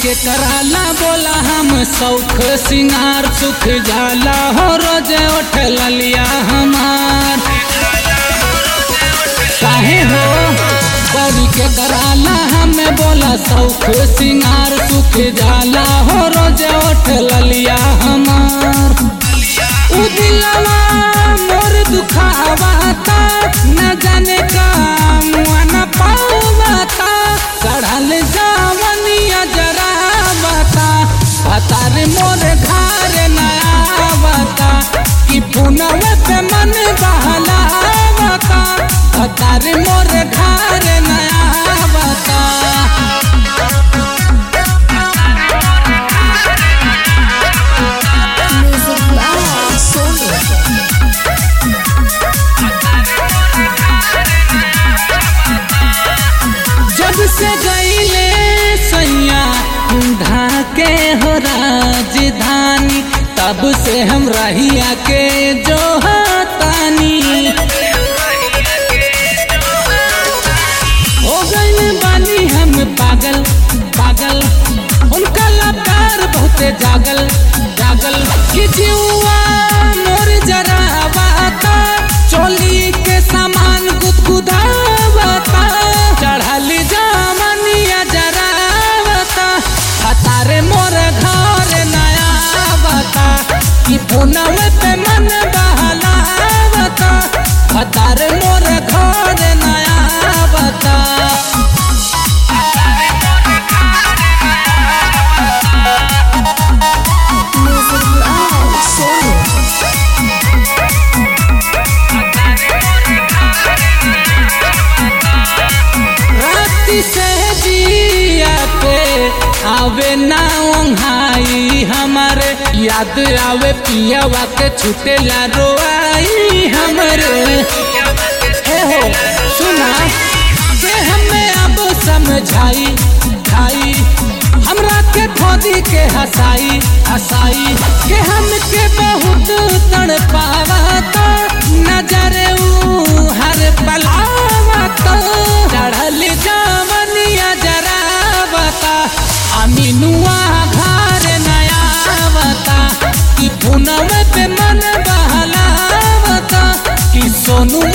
के कराला बोला हम सौख सिंगार सुख जाला हो रोज उठ ललिया हमार काहे हो बड़ी के कराला हमें बोला सौख सिंगार सुख जाला हो रोज उठ ललिया हमार उ दिलवा मोर दुखावाता न जाने का मुआ न पावाता चढ़ल जावनिया जरा बता पतार मोर घर नया बता कि पुनवे पे मन बहला बता पतार मोर घर नया बता Music by Sony. जब से गईले सैया ढाके हो राजधानी तब से हम रहिया के जो तानी हो गईले बानी हम पागल पागल उनका लकार बहुते जागल जागल कि जीवा मोर जरा बाता चोली के सामान गुदगुदावता चढ़ल जामनिया जरा बता हतारे मोर घर नया बता कि पुनवे पे मन बहलावता हतारे मोर घर नया बता Music by Sony. राती से जिया पे आवे ना ओंघाई हमारे याद आवे पियावा के छुटेला रोआई हमरे हे हो सुना के हमें अब समझाई खाई हमरा के खोदी के हसाई हसाई के हमके बहुत तड़पावता नजर ऊ हर पलावता चढ़ल जावनिया जरा बता अमीनुआ घर नया बता कि पुनवे पे मन बहलावता कि सोनू